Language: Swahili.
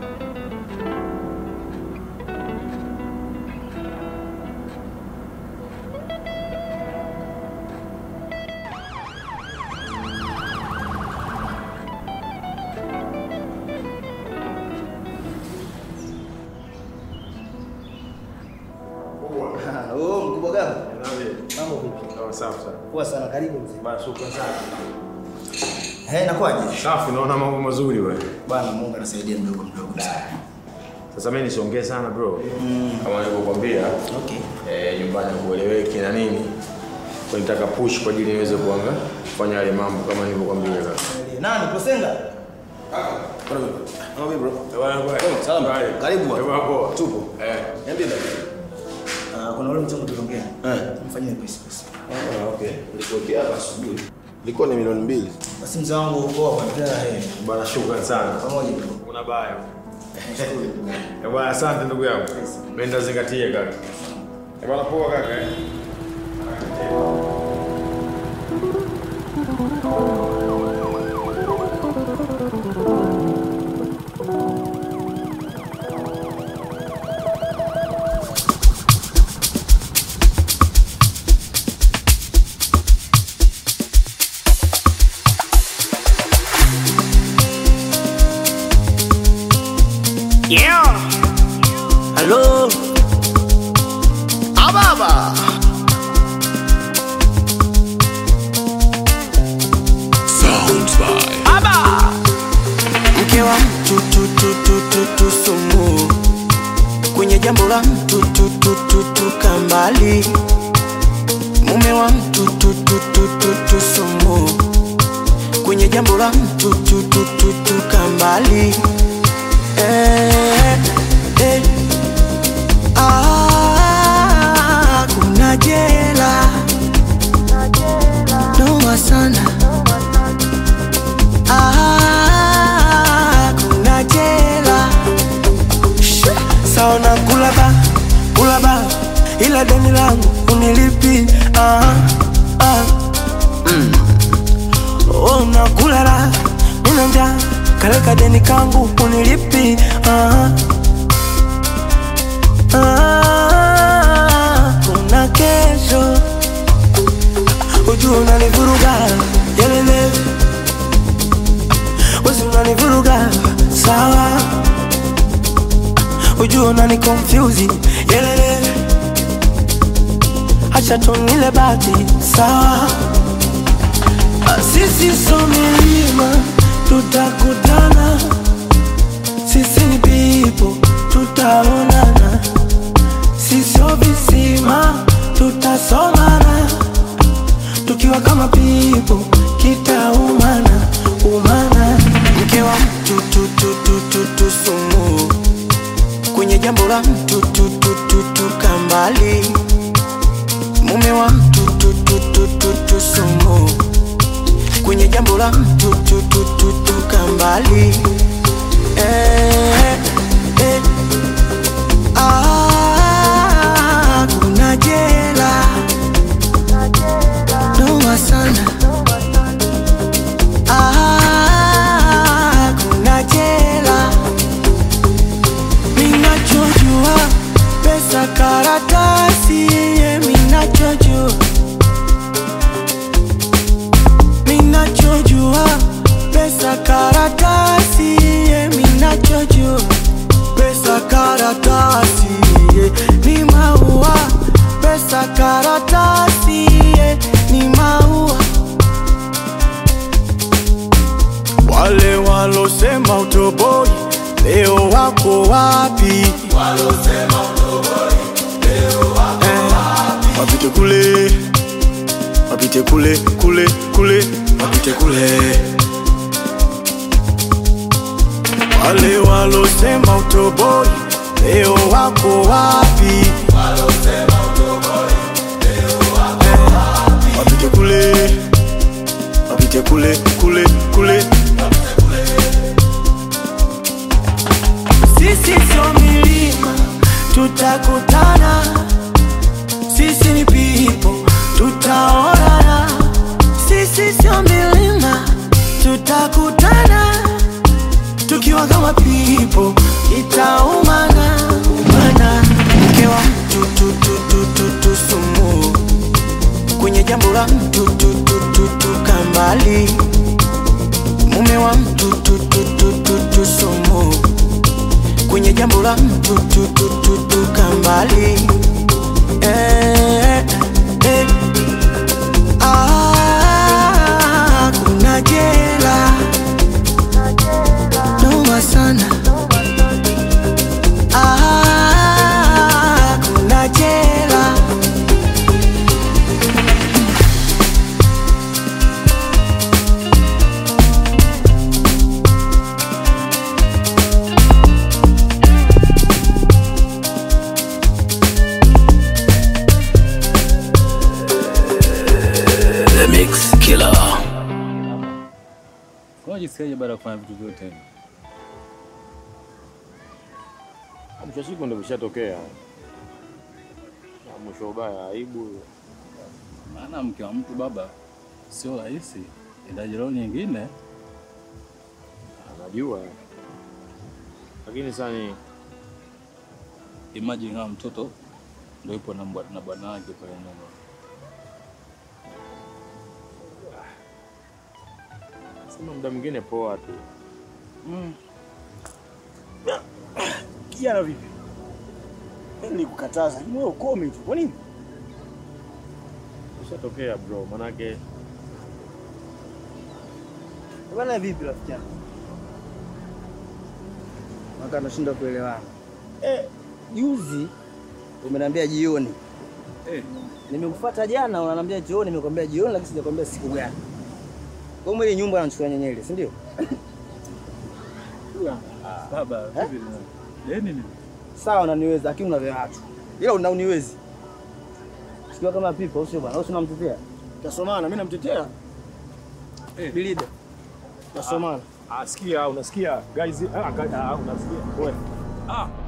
Oh, mkubwa gani? Mambo vipi? Safi sana. Poa sana, karibu mzee. Bana, shukrani sana. Eh, inakuwaje? Safi, naona mambo mazuri wewe. Bwana Mungu anasaidia mdogo mdogo. Sasa mimi nisiongee sana bro. Kama nilivyokuambia, Okay. eh, nyumbani kueleweki na nini. Kwa nitaka push kwa ajili niweze kuanga kufanya yale mambo kama nilivyokuambia kaka. Nani Posenga? Mambo bro. Bwana bwana. Salama. Karibu bwana. Bwana poa. Tupo. Eh. Niambie baba. Ah, kuna ule mchongo tuliongea. Eh. Mfanyie pesa pesa. Ah, okay. Nilikuwekea hapa asubuhi. Ilikuwa ni milioni mbili. Basi mzee wangu uko hapa tena eh. Bwana shukrani sana. Pamoja bro. Una baya. Eh, bwana asante ndugu yangu. Mimi ndazingatia kaka. Eh, bwana poa kaka. eh. Yeah. Hello. Ababa. Sounds by Aba. Mke wa mtu tu tu tu tu tu sumu kwenye jambo la mtu tu tu tu tu kambali mume wa mtu tu tu tu tu tu sumu kwenye jambo la mtu tu tu tu tu kambali eh, eh. Ah, kuna jela noma sana Ah, kuna jela Shh, saona kulaba kulaba ila deni langu unilipi ah, ah. Mm. Oh, nakulala nina njaa kaleka deni kangu unilipi ah, ah. kuna kesho ujua unanivuruga yelele wezi unanivuruga sawa ujua unani confuse yelele acha tunile bati sawa Ah, sisi so milima tutakutana sisi ni pipo tutaonana sisio visima tutasomana tukiwa kama pipo kitaumana umana mke wa mtu tu tu tu tu tu sumu kwenye jambo la mtu tu tu tu tu kambali mume wa mtu tu tu tu tu tu sumu kwenye jambo la mtu tu tu tu tu kambali eh, eh. Ah, kuna jela noma sana Ah, kuna jela minachojua pesa karatasi ye minachojua minachojua pesa karatasi ye minachojua pesa karatasi ye ni maua pesa karatasi ye ni maua wale walosema utoboi leo wako wapi Eh, wapite kule wapite kule kule kule wapite kule wale walosema utoboi leo wako wapi Eh, wapite kule wapite kule kule kule sisi sio milima tutakutana sisi ni pipo tutaonana sisi sio milima tutakutana tukiwa kama pipo itaumana umana mke wa mtu tu, tu, tu, tu, tu, sumu kwenye jambo la mtu tu, tu, tu, tu, kambali mume wa mtu tu, tu, tu, tu, tu, sumu kwenye jambo la mtu tu, tu, tu, tu, kambali eh, eh. Ah, kuna jela noma sana ah, kuna jela The Mix Killer. Unajisikiaje baada ya kufanya vitu vyote hivi? Mwisho wa siku ndio vishatokea. Na Mwisho ubaya aibu. Maana mke wa mtu baba sio rahisi, indaji roho nyingine. Anajua. Lakini sasa ni Imagine kama mtoto ndio yupo na mbwa- na bwana wake pale nyuma. sema muda mwingine poa tu. Kijana vipi? Mimi nilikukataza, lakini wewe ukome tu. Kwa nini? Vishatokea bro, manake Bwana vipi rafiki yangu? Maka nashinda kuelewana. Eh, juzi umeniambia jioni. Eh, Nimekufuata jana unaniambia jioni, nimekwambia jioni lakini sijakwambia siku gani. Kwa hiyo ile nyumba anachukua nyenyele, si ndio? baba Eh? vipi? Deni ni Sawa unaniweza lakini una vya watu. Ila una uniwezi. Sikia kama pipa usio bwana, usio unamtetea. Tasomana, mimi namtetea. Eh. Bilida. Tasomana. Ah, sikia, unasikia guys? Ah, ga- ah, unasikia wewe. ah,